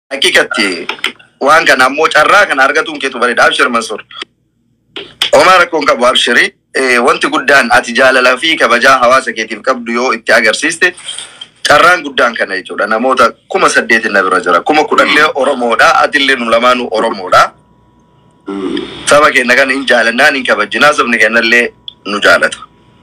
Hakikatti waan kana ammoo carraa kana argatuun keetu bareeda. Abshir Mansuur. Homaa rakkoon qabu abshiri. Wanti guddaan ati jaalalaa fi kabajaa hawaasa keetiif qabdu yoo itti agarsiiste carraan guddaan kana jechuudha. Namoota kuma saddeetin na bira jira. Kuma kudhanlee Oromoodha. Atillee nu lamaanuu Oromoodha. Saba keenya kana hin jaalannaan hin kabajinaa sabni keenyallee nu jaalata.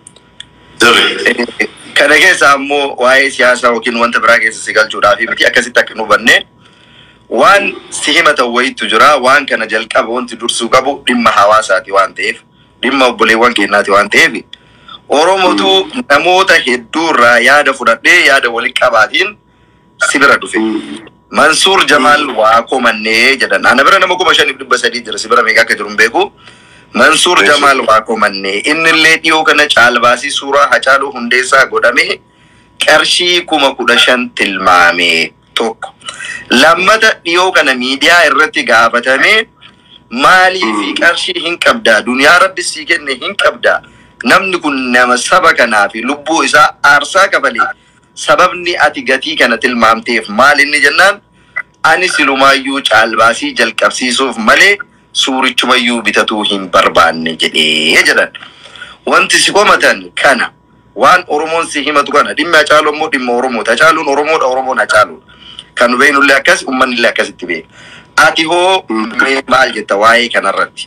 Kana keessa ammoo waa'ee siyaasaa yookiin wanta biraa keessa si galchuudhaaf miti akkasitti akka nu hubannee waan si himatan wayiitu jira waan kana jalqaba wanti dursuu qabu dhimma hawaasaati waan ta'eef dhimma obboleewwan keenyaati waan ta'eef Oromotu namoota hedduurraa yaada fudhadhee yaada walitti qabaatiin si bira dhufe. Mansuur Jamaal waa komannee jedhan. Ana bira nama kuma shaniif dhibba sadii jira si bira meeqa akka jiru hin beeku. Mansuur Jamaal waa komannee innillee dhiyoo kana caalbaasii suuraa Hacaaluu Hundeessaa godhame qarshii kuma kudha shan tilmaame tokko. Lammata dhiyoo kana miidiyaa irratti gaafatame maalii fi qarshii hin qabdaa duniyaa rabbi sii kenne hin qabdaa namni kun nama saba kanaa fi lubbuu isaa aarsaa kafalee sababni ati gatii kana tilmaamteef maal inni jennaan ani silumaayyuu caalbaasii jalqabsiisuuf malee suurichumayyuu bitatuu hin barbaanne jedhee jedhan. Wanti si komatan kana waan Oromoon si himatu kana dhimmi Hacaaluu immoo dhimma Oromooti. Hacaaluun Oromoodha Oromoon Hacaaluudha. Kan beeknullee akkas uummanni illee akkasitti beeka. Ati hoo mee maal jetta waa'ee kanarratti?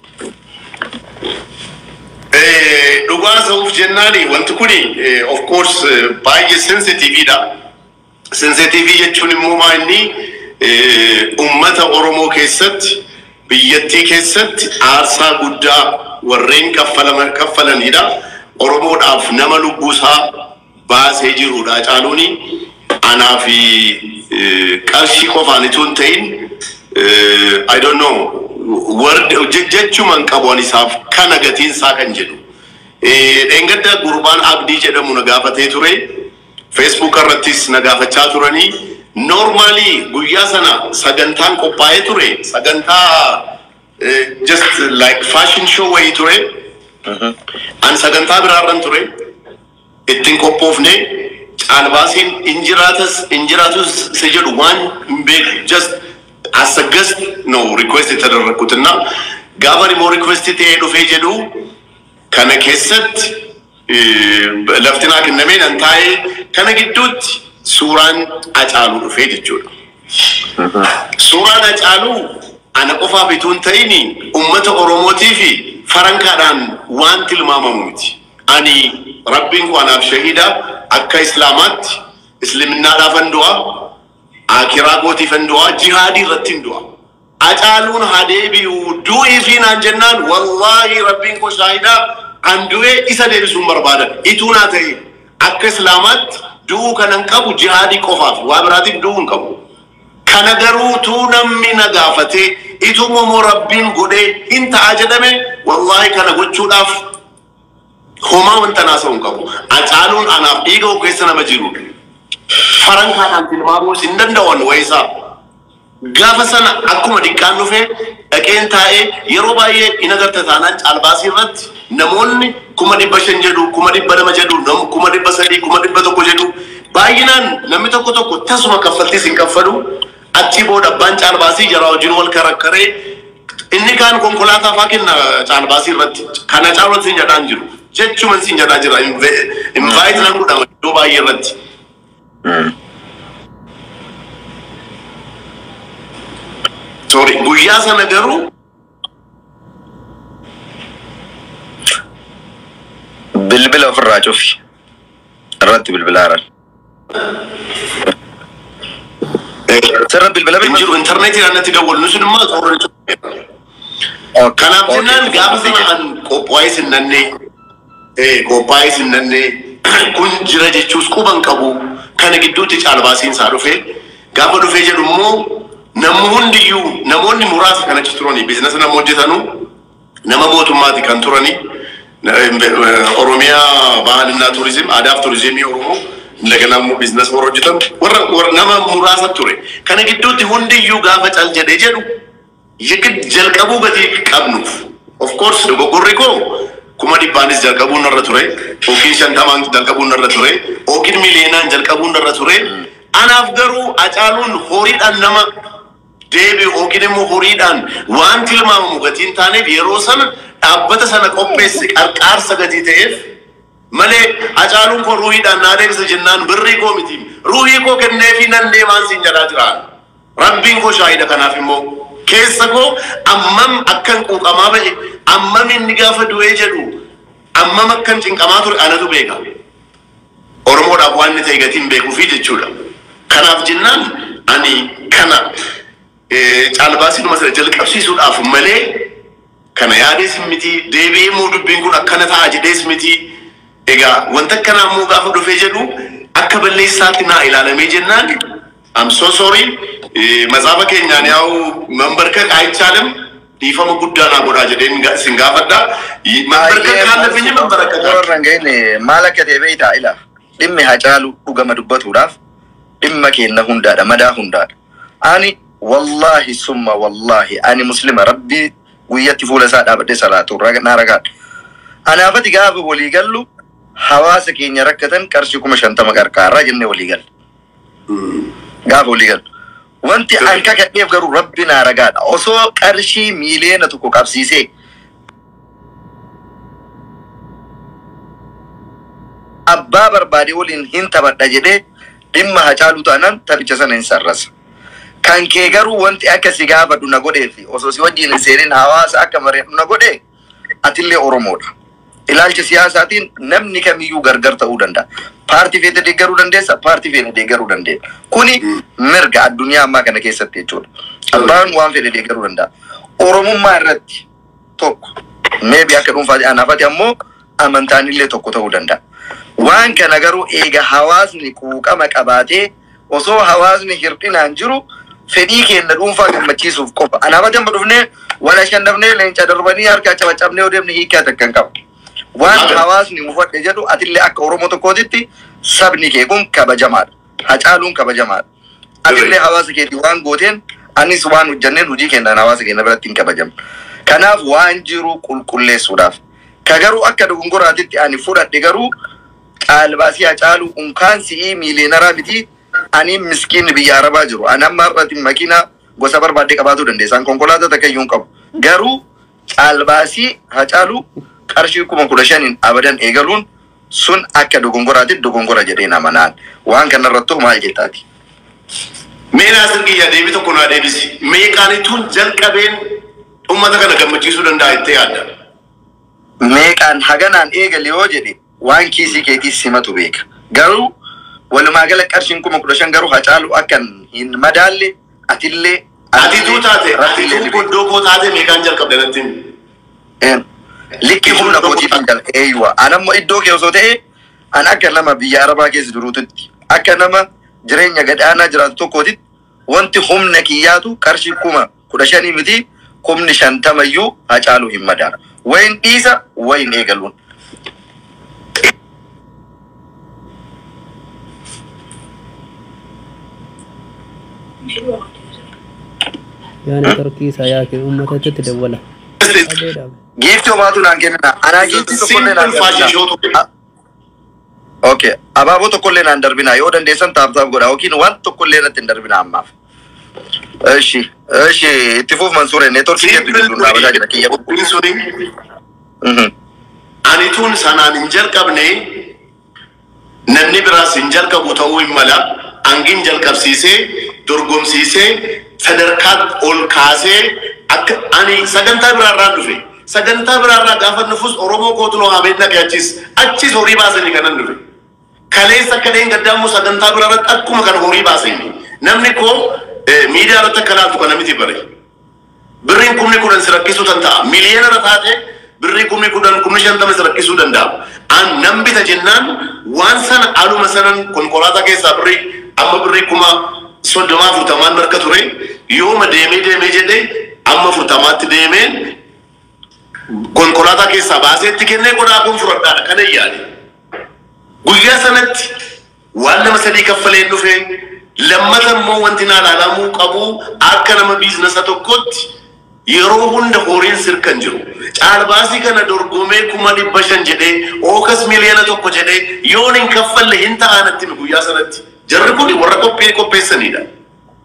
Dhugaa ta'uuf jennaani wanti kuni of course baay'ee sensitiiviidha. Sensitiivii jechuun immoo maa inni uummata Oromoo keessatti biyyattii keessatti aarsaa guddaa warreen kaffalaman kaffalanidha. Oromoodhaaf nama lubbuusaa baasee jirudha. Hacaaluuni anaa fi qarshii qofaan itoo hin ta'in I don't know word jechuman qabu ani isaaf kana gatiin isaa kan jedhu. Dheengadda gurbaan abdii jedhamu na gaafatee ture. Facebook irrattis na gaafachaa turanii. Normally guyyaa sana sagantaan qophaa'ee ture. Sagantaa just like fashion show wayii ture. Ani sagantaa biraarran ture. Ittiin qophoofne caalbaasiin injiraatas injiraatus si jedhu waan hin beeku just as a guest no request የተደረግኩትና gaafa immoo request ta'ee dhufee jedhu kana keessatti lafti naa kennamee nan taa'ee kana gidduutti suuraan Hacaaluu dhufee jechuudha. Suuraan Hacaaluu ana qofaaf itoo hin ta'in uummata Oromootii fi farankaadhaan waan tilmaamamu miti. Ani rabbiin koo anaaf shahida akka islaamaatti islaminaadhaafan du'a akiraa kootiifan du'a jihaadii irratti hin du'a. Hacaaluun hadeebi'u du'ii fi naan jennaan wallaahi rabbiin koo shaahidaa an du'ee isa deebisuun barbaada. Ituu naa ta'e akka islaamaatti du'uu kanan qabu jihaadii qofaaf waa biraatiif du'uu hin qabu. Kana garuu tuu namni na gaafatee ituu immoo rabbiin godhee hin ta'a jedhame wallaahi kana gochuudhaaf homaa wanta naasa'u hin qabu. Hacaaluun anaaf dhiiga keessa nama jirudha. Farankaadhaan tilmaamuus hin danda'an wayisaa. Gaafa sana akkuma dhiqqaan dhufee dhaqeen taa'ee yeroo baay'ee in agarta taanaan caalbaasii irratti namoonni kuma dhibba shan jedhu kuma dhibba lama jedhu nam- kuma dhibba sadii kuma dhibba tokko jedhu baay'inaan namni tokko tokko tasuma kaffaltiis hin kaffalu achi booda abbaan caalbaasii jaraa wajjin wal karakkaree inni kaan konkolaataa faa kenna caalbaasii irratti kana caalatti hin jedhaan jiru jechuman siin jedhaa jira invaayit nan godhama iddoo baay'ee irratti. Sorry, guyyaa sana garuu Bilbila ofirraa cufi. Irratti bilbilaa jiran. Sirra bilbila hin jiru intarneetiidhaan natti dawwalu sun immoo xooran Kanaaf jennaan gaafa sana an qophaa'ee sinnannee qophaa'ee sinnannee kun jira jechuus quban qabu kana gidduutti caalbaasiin isaa dhufee gaafa dhufee jedhu immoo namni hundiyyuu namoonni muraasa kan achi turanii biizinasa nama hojjetanu nama mootummaati kan turanii Oromiyaa Bahalinaa Turizim Aadaaf Turizimii Oromoo እንደገና immoo biizinasa warra hojjetan warra warra nama muraasa ture kana gidduutti hundiyyuu gaafa cal jedhee jedhu yigid jalqabuu gatii qabnuuf of course dogoggorri koo kuma dhibbaanis jalqabuun narra ture yookiin shantamaan jalqabuun narra ture yookiin miliyoonaan jalqabuun narra ture anaaf garuu Hacaaluun horiidhaan nama deebi'u yookiin immoo horiidhaan waan tilmaamamu gatii hin taaneef yeroo sana dhaabbata sana qopheesse qarqaarsa gatii ta'eef malee hacaaluun koo ruuhiidhaan naa deebisa jennaan birrii koo miti ruuhii koo kenneefi nan deemaan siin jedhaa jiraan rabbiin koo shaahida kanaaf immoo keessa koo ammam akkan quuqamaa ba'e ammam inni gaafa du'ee jedhu ammam akkan cinqamaa ture anatu beeka oromoodhaaf waan inni ta'e gatiin beekuufi jechuudha kanaaf jennaan ani kana eh, caalbaasinuma sana jalqabsiisuudhaaf malee kana yaadees miti deebi'ee immoo dubbiin kun akkana ta'a jedhees miti egaa wanta akkanaa immoo gaafa dhufee jedhu akka balleessaatti naa ilaalamee jennaan am so sorry eh, matsaafa keenyaan yaa'u mambarka qaayichaan dhiifama guddaa naa godhaa jedheen ga- sin gaafadha mambarka kaallafeenye mambaraka warra ga'in maal akka ta'e beektaa ila dhimmi hacaalu dhugama dubbatuudhaaf dhimma keenna hundaadha madaa hundaadha ani wallaahi summa wallaahi ani muslima rabbii guyyatti fuula isaa dhaabadhee salaatu raga- naa ragaadha anaafati gaafa walii gallu hawaasa keenya rakkatan qarshii kuma shantama qarqaarraa jennee walii galle gaafa walii gallu wanti an kakadheef garuu rabbi naa ragaadha osoo qarshii miiliyoona tokko qabsiisee abbaa barbaade waliin hin taphadha jedhee dhimma hacaaluu taanaan taphicha sana hin sarrasa. Kan kee garuu wanti akka si gaafadhu na godhee fi osoo si wajjin hin seenin hawaasa akka mareedhu na godhee atillee Oromoodha. Ilaalcha siyaasaatiin namni kamiyyuu gargar ta'uu danda'a. Paartii feete deeggaruu dandeessa, paartii feete deeggaruu dandeenya. Kuni mirga addunyaa ammaa kana keessatti jechuudha. Abbaan waan fedhe deeggaruu danda'a. Oromummaa irratti tokko meebi akka dhuunfaati anaafati ammoo amantaan illee tokko ta'uu danda'a. Waan kana garuu eega hawaasni quuqama qabaatee osoo hawaasni hir'inaan jiru fedhii keenya dhuunfaa gammachiisuuf qofa. Anaafati amma dhufnee wal shannafnee leenca darbanii harka cabacabnee yoo deemne hiikaa takka hin qabu. Waan Haa. hawaasni mufadhe jedhu atillee akka Oromoo tokkootitti sabni kee kun kabajamaadha. Hacaaluun kabajamaadha. Atillee hawaasa keetii waan gooteen anis waan hojjanneen hojii keenyaan hawaasa keenya biratti hin kabajamu. Kanaaf waan jiru qulqulleessuudhaaf. Ka garuu akka dogongoraatitti ani fudhadhe garuu caalbaasii hacaalu unkaan si'ii miiliyoonaraa miti ani miskiin biyya arabaa jiru. Ani amma har'atti makiinaa gosa barbaadde qabaachuu dandeessa. Ani konkolaataa takka iyyuu hin qabu. Garuu caalbaasii hacaalu qarshii kuma kudha shaniin abadan eegaluun sun akka dogongoraatitti dogongora jedheen amanaan. Waan kanarrattuu maal jettaati? Mee naasir kiyya deebii tokko naa deebisi. Meeqaanituun jalqabeen uummata kana gammachiisuu danda'a jettee yaadda? meeqaan haganaan eegale yoo jedhe waan kiisii keetii simatu beeka. Garuu walumaa gala qarshiin kuma kudha shan garuu hacaalu akkan hin madaalle atillee Atituu taate, rabbiillee atituu ni beeka. goddoo koo taate meeqaan jalqabde natti himi? Een, Likki humna kootiitiin jala eeyyuwa. Anammoo iddoo kee osoo ta'e an akka nama biyya arabaa keessa jiruutitti akka nama jireenya gadhaanaa jiraatu tokkootitti wanti humna kiyyaatu qarshii kuma kudha shanii miti kumni shantamayyuu hacaaluu hin madaala. Wayin dhiisa wayin eegaluun. yaani tarkii isaa yaake uummatatti dawwala. Adeedhaaf. Giiftii homaatu naan kennina. Anaa giiftii tokkollee naan Simple fashion show darbina. tokko. Okay. Abaaboo tokkollee naan darbina. Yoo dandeessan taaptaaf godha. Yookiin waan tokkollee irratti hin darbina ammaaf. Eshi. Eshi. Itti fuuf Mansuure. Neetworkii keetti gidduu dhaabachaa jira. Kiyya bubbuu. Simple suni Mhm. anituun sanaan hin jalqabne namni biraas hin jalqabu ta'uu hin mala hangin jalqabsiisee dorgomsiisee sadarkaa ol kaasee akka ani sagantaa biraarraa dhufe sagantaa biraarraa gaafa dhufus oromoo kootu noo hamee dhaqe achis achis horii baasanii kanan dhufe kaleessa akka dheen gaddaamuu sagantaa biraarratti akkuma kana horii baasanii namni koo eh, miidiyaa irratti akka laaltu kana miti bare. birriin kumni kudhan si rakkisuu danda'a. Miliyoona irra taate birrii kumni kudhan kumni shantama si rakkisuu danda'a. An nan bita jennaan waan sana aluma sanan konkolaataa keessaa birrii amma birrii kuma soddomaa afurtamaan marka ture yooma deemee deemee jedhee amma afurtamaatti deemeen konkolaataa keessaa baaseetti kennee qodaa kun fudhadhaadha kana yaade. Guyyaa sanatti waan nama sadii kaffaleen dhufe lammata immoo wanti naa ilaalamuu qabu akka nama biizinasa tokkotti yeroo hunda horiin sirkan jiru. Caalbaasii kana dorgomee kuma dhibba shan jedhee ookas miliyoona tokko jedhee yoon hin kaffalle hin ta'anatti guyyaa sanatti. Jarri kun warra qophii qopheessanidha.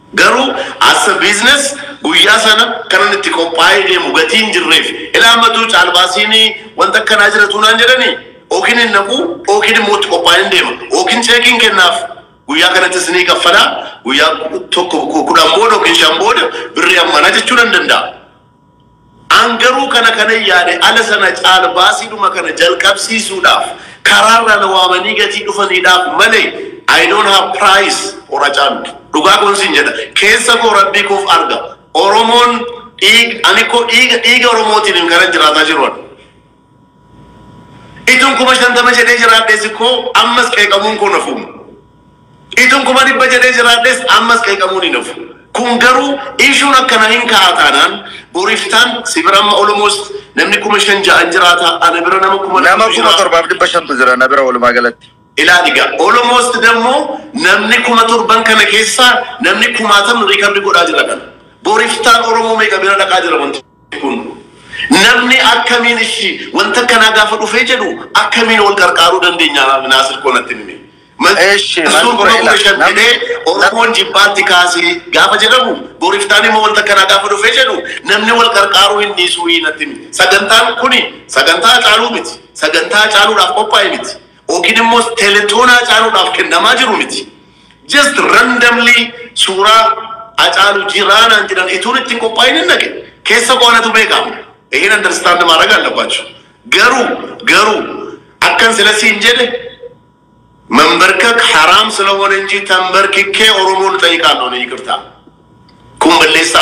Garuu asa biizines guyyaa sana kanan itti qophaa'ee deemu gatii hin jirreef ilaamatu caalbaasiin wanta akkanaa jiratu naan jedhanii yookiin hin naqu yookiin immoo itti qophaa'ee hin deema yookiin cheekiin kennaaf guyyaa kanattis ni kaffalaa guyyaa tokko kudhan booda yookiin shan booda birrii ammanaa jechuu nan danda'a. An garuu kana kana yaade ala sana caalbaasiidhuma kana jalqabsiisuudhaaf karaarra na waamanii gatii dhufaniidhaaf malee I don't have price or a caalu. Dhugaa kun sin jedha. Keessa koo rabbii koof arga. Oromoon dhiiga ani koo dhiiga dhiiga Oromootiin hin kana jiraataa jiru. Ituun kuma shantama jedhee jiraadhees koo ammas qeeqamuun koo nafu. Ituun kuma dhibba jedhee jiraadhees ammas qeeqamuun hin nafu. Kun garuu ishuun akkana hin ka'a taanaan boriftaan si bira amma almost namni kuma shan ja'an jiraata ana bira nama kuma Nama dhibba kuma jiraata. torbaaf dhibba shantu jira na bira walumaa galatti. ilaaliga almost ደግሞ namni kuma torban kana keessa namni kumaatamni riikardi godhaa jira kana boriftaan oromoo meeqa bira dhaqaa jira wanti kun namni akkamiin ishi wanta kanaa gaafa dhufee jedhu akkamiin wal qarqaaruu dandeenya naasir koonatti nimi Eeshi, Mansuura ila, namni- oromoon jibbaatti kaasee gaafa jedhamu boriftaan immoo wanta kanaa gaafa dhufee jedhu namni wal qarqaaruu hin dhiisuu natti miti sagantaan kuni sagantaa caaluu miti sagantaa caaluudhaaf qophaa'e miti yookiin immoo teletoonaa caaluudhaaf kennamaa jiru miti just randomly suuraa acaalu jiraanaan jedhan ituun ittiin qophaa'in hin naqe keessa qo'anatu beekama ይሄን አንደርስታንድ ማድረግ አለባቸው ገሩ ገሩ አከን ስለሲን ጀደ መንበርከክ ሐራም ስለሆነ እንጂ ተንበርክኬ ኦሮሞን እጠይቃለሁ ነው ይቅርታ ኩምበሌሳ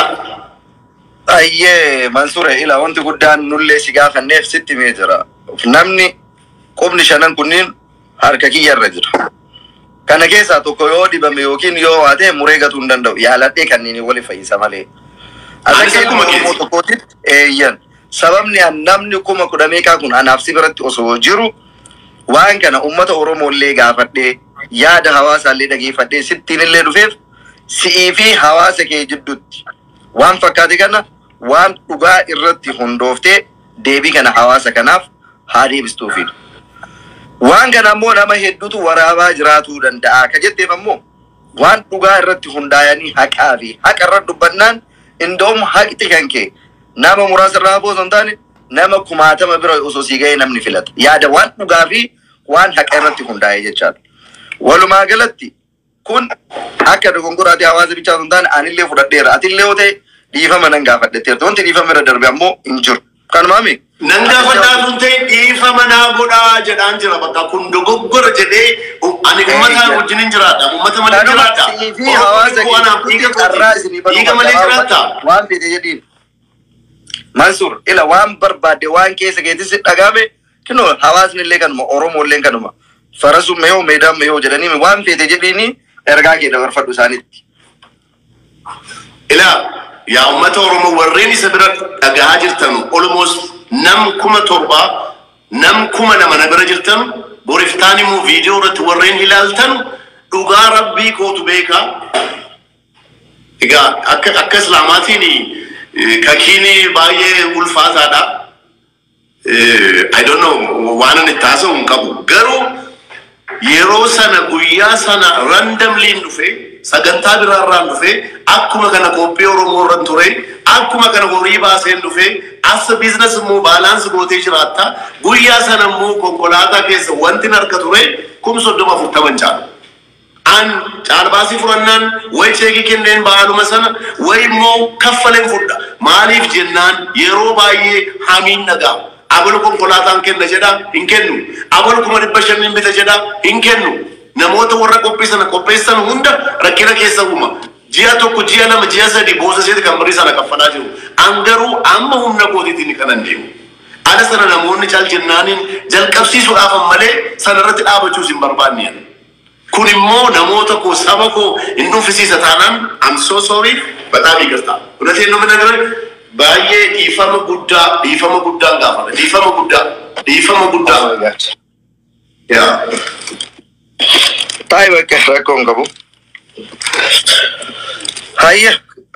Ayyee Mansuura ila wanti guddaan nullee si gaafanneef sitti himee jira. Namni qubni shanan kunniin harka kiyyarra jira. Kana keessaa tokko yoo dhibame yookiin yoo waate muree gatuu hin danda'u. Yaaladhee kanneen wali fayyisa malee. Anis Akka akkuma ilma Oromoo keeti. tokkootitti eeyyan. Sababni an namni kuma kudha meeqaa kun anaaf si biratti osoo jiru waan kana uummata Oromoo illee gaafadhee yaada hawaasaa illee dhageeffadhee sittiin illee dhufeef si'ii fi hawaasa kee jidduutti waan fakkaate kana waan dhugaa irratti hundooftee deebii kana hawaasa kanaaf haa deebistuufi. Waan kana ammoo nama hedduutu waraabaa jiraatuu danda'a. Ka jetteef ammoo waan dhugaa irratti hundaa'anii haqaa fi haqa irra dubbannaan indoom haqti kan kee nama muraasa irraa osoo hin taane nama kumaatama bira osoo sii ga'ee namni filata. Yaada waan dhugaa fi waan haqa irratti hundaa'e jechaadha. Walumaa galatti kun akka dogongoraati hawaasa bichaa osoo hin taane anillee fudhadheera. Atillee yoo ta'e dhiifama nan gaafadhetteerta. Wanti dhiifama irra darbe ammoo hin jiru. Kanumaami. nan gaafadhaa sun ta'e dhiifama naa godhaa jedhaan jira bakka kun dogoggora jedhee ani uummataan wajjin hin jiraadha uummata malee Kanuma jiraadha siinii fi hawaasa Oromoon anaaf dhiiga gidduutti carraa isinii kooti dhiiga malee jiraata waan fedhe jedhiin. Mansuur ila waan barbaadde waan keessa keetis dhagahame kinoo hawaasni illee kanuma Oromoo illee kanuma farasuma yoo meedaan yoo jedhanii waan fedhe jedhiini ergaa kee dabarfadhu isaanitti. ilaa yaa uummata oromoo warreen isa bira dhagahaa jirtan almost nam kuma torbaa nam kuma nama na bira jirtan boriftaan immoo viidiyoo irratti warreen ilaaltan dhugaa rabbii kootu beekaa egaa akka akka islaamaatiin eh, kakiin baay'ee ulfaataadha Eh, I don't know waan ani itti haasa'u hin qabu garuu yeroo sana guyyaa sana randomliin dhufe sagantaa biraarraan dhufe akkuma kana qophii oromoo irran ture akkuma kana horii baaseen dhufe asa biizines immoo baalaansi gootee jiraatta guyyaa sana immoo konkolaataa keessa wanti harka ture kum soddoma afurtaman caala. An caalbaasii fudhannaan way cheekii kenneen ba'aaluma sana way immoo kaffaleen fudha maaliif jennaan yeroo baay'ee hamiin dhaga'ama. Abal konkolaataan kenna jedha hin kennu. Abal kuma dhibba shaniin bita jedha hin kennu. Namoota warra qophii sana qopheessan hunda rakkina keessa uuma. Ji'a tokko, ji'a lama, ji'a sadi boosa seeti kan birrii sana kaffalaa jiru. An garuu amma humna kootiitiin kanan deemu. Ala sana namoonni caal jennaaniin jalqabsiisuudhaafan malee sanarratti dhaabachuus hin barbaanne. Kun immoo namoota koo saba koo hin dhuunfisiisa taanaan I'm so sorry በጣም ይቅርታ እውነቴን ነው የምነግርህ baay'ee dhiifama guddaa dhiifama guddaan gaafata dhiifama guddaa dhiifama guddaa yaa Taa'ee bakka rakkoo hin qabu. Hayya.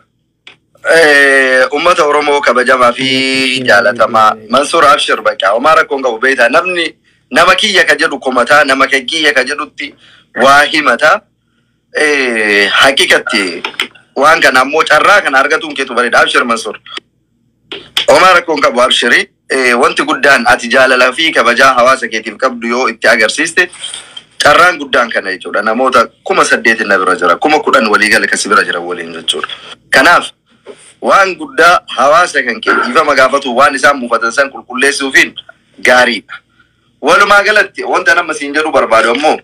Eh, Uummata Oromoo kabajamaa fi jaalatamaa Mansuur Abshir bakka homaa rakkoo hin qabu beektaa namni nama kiyya ka jedhu komataa nama kan kiyya ka jedhutti waa himataa. Eh, Haqiqatti waan kana ammoo carraa kana argatuun keetu bareeda abshir mansuur Omar rakkoon qabu abshiri wanti guddaan ati jaalalaa fi kabajaa hawaasa keetiif qabdu yoo itti agarsiiste carraan guddaan kana jechuudha namoota kuma saddeetin na bira jira kuma kudhan waliigala kasi bira jira waliin jechuudha kanaaf waan guddaa hawaasa kan kee dhiifama gaafatu waan isaan buufatan san qulqulleessuufiin gaariidha walumaa galatti wanta nama siin jedhu barbaadu ammoo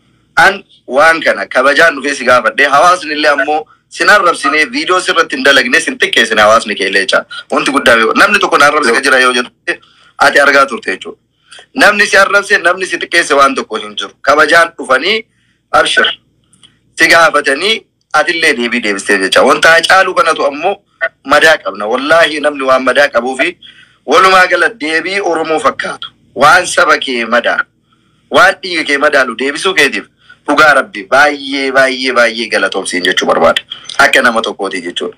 an waan kana kabajaan dhufee si gaafadhee hawaasni illee ammoo sin arrabsine viidiyoo sirratti hin dalagne sin xiqqeessine hawaasni kee illee jecha wanti guddaa beeku namni tokko na arrabse jira yoo jedhu ati argaa turte jechuudha. Namni si arrabse namni si xiqqeesse waan tokko hin jiru kabajaan dhufanii abshir si gaafatanii atillee deebii deebistee jecha wanta caalu kanatu ammoo madaa qabna wallaahi namni waan madaa qabuu fi walumaa gala deebii oromoo fakkaatu waan saba kee madaalu waan dhiiga kee madaalu deebisuu keetiif dhugaa rabbi baay'ee baay'ee baay'ee galatoomsiin jechuu barbaada akka nama tokkooti jechuudha.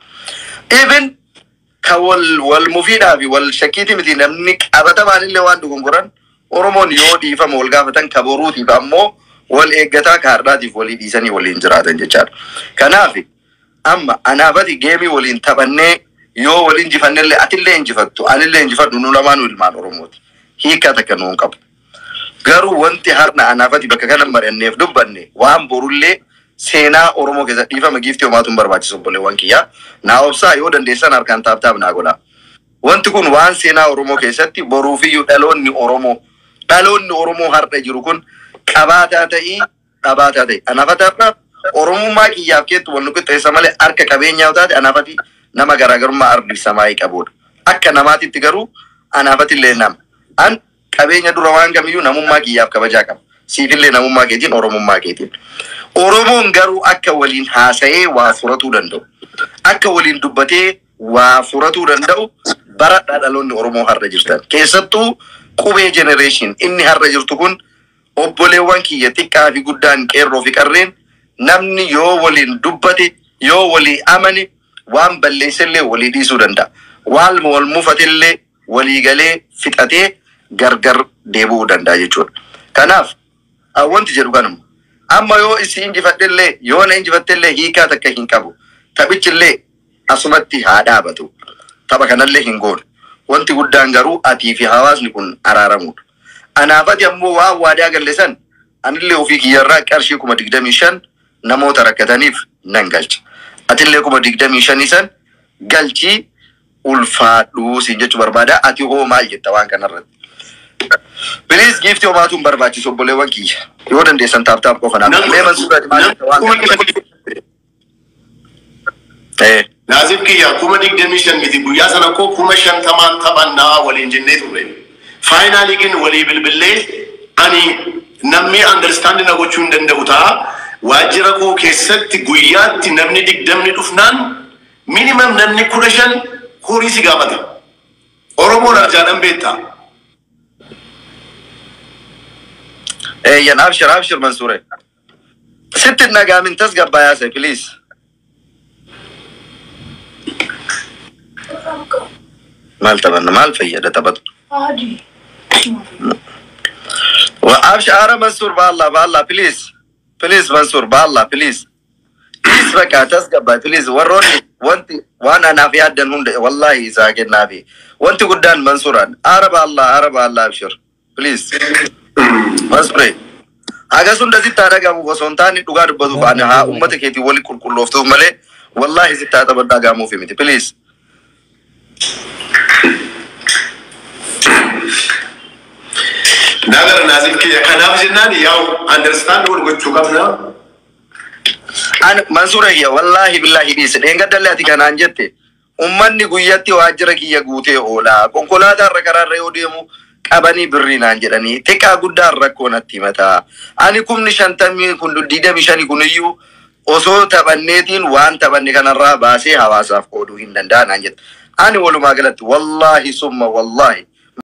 Even ka wal wal mufiidhaa fi wal shakkiiti miti namni qabatamaan illee waan dogongoran Oromoon yoo dhiifama wal gaafatan ka boruutiif ammoo wal eeggataa ka hardhaatiif walii dhiisanii waliin jiraatan jechaadha. Kanaaf amma anaafati geemii waliin taphannee yoo wal injifannellee atillee injifattu anillee injifadhu nu lamaanuu ilmaan Oromooti. Hiikaa takka nuun qabu. Garuu wanti har'a anaafati bakka kana mari'anneef dubbanne waan borullee seenaa Oromoo keessatti dhiifama giiftii homaatu hin barbaachisu obboleewwan kiyyaa. Naa obsaa yoo dandeessan harkaan taaptaaf naa godhaa. Wanti kun waan seenaa Oromoo keessatti boruufiyyuu dhaloonni Oromoo dhaloonni Oromoo har'a jiru kun qabaataa ta'ii dhabaataa ta'e. Anaafata har'a Oromummaa kiyyaaf keettu wal nuqixxeessa malee harka qabeenyaa yoo taate anaafati nama garaagarummaa ardi samaayii qabudha. Akka namaatitti garuu anaafatillee nama. An qabeenya dura waan kamiyyuu namummaa kiyyaaf kabajaa qaba. Siifillee namummaa keetiin Oromummaa keetiin. Oromoon garuu akka waliin haasa'ee waa furatuu danda'u. Akka waliin dubbatee waa furatuu danda'u bara dhaloonni Oromoo har'a jirtan. Keessattuu qubee jenereeshin inni har'a jirtu kun obboleewwan kiyya xiqqaa fi guddaan qeerroo fi qarreen namni yoo waliin dubbate yoo walii amane waan balleessellee walii dhiisuu danda'a. Waan wal mufatillee walii galee fixatee gargar deebi'uu danda'a jechuudha. Kanaaf ah, wanti jedhu kanuma. Amma yoo isi injifadhellee yoo na injifattellee hiikaa takka hin qabu. Taphichillee asumatti haa dhaabatu. Tapha kanallee hin goonu. Wanti guddaan garuu atii fi hawaasni kun araaramudha. Anaafati ammoo waan waadaa galle san anillee ofii kiyyarraa qarshii kuma digdamii shan namoota rakkataniif nan galcha. Atillee kuma digdamii shanii san galchii ulfaadhuu siin jechuu barbaada. Ati hoo maal jetta waan kanarratti? Please giftii homaatu hin barbaachisu obboleewwan kiyya. Yoo dandeessan taaptaap qofa naaf. Nam- Mee mansuudhaati maal jetta waan Kuma kana? Eh, Naasif kiyya kuma digdamii shan miti guyyaa sana koo kuma shantamaan taphannaa waliin jennee turre. Faayinaalii gin walii bilbillee ani namni understand na gochuu hin danda'u ta'a. Waajjira koo keessatti guyyaatti namni digdamni dhufnaan minimum namni kudha shan horii si gaafata. Oromoon arjaadhan beektaa. eeyyan abshir abshir mansuure. Sitti nagaamin tasgabbaayaa se please. Maal taphanna maal fayyada taphatu? Adi. Wa absh ara mansuur baalla baalla please. Please mansuur baalla please. Please bakka tasgabbaa please warroonni wanti waan anaaf yaaddan hunda wallahi isaa kennaafi. Wanti guddaan mansuuraan ara baalla ara baalla abshir please. Mansuure. Hagas hunda sitti haa dhagahamu osoo hin taane dhugaa dubbatuuf ani haa uummata keetii wali qulqullooftuuf malee wallahi sitti haa taphan dhagahamuufi miti please. Nagara naasif kiyya kanaaf jennaan yaa'u understand wal gochuu qabna. An Mansuura kiyya wallaahi billaahi dhiise dheengaddalle ati kanaan jette ummanni guyyatti waajjira kiyya guutee oola konkolaataa irra karaarra yoo deemu qabanii birrii naan jedhanii xiqqaa guddaan rakkoo natti himataa ani kumni shantamii kun digdami shani kun iyyuu osoo taphanneetiin waan taphanne kanarraa baasee hawaasaaf qooduu hin danda'a naan jette ani walumaa galatti wallaahi summa wallaahi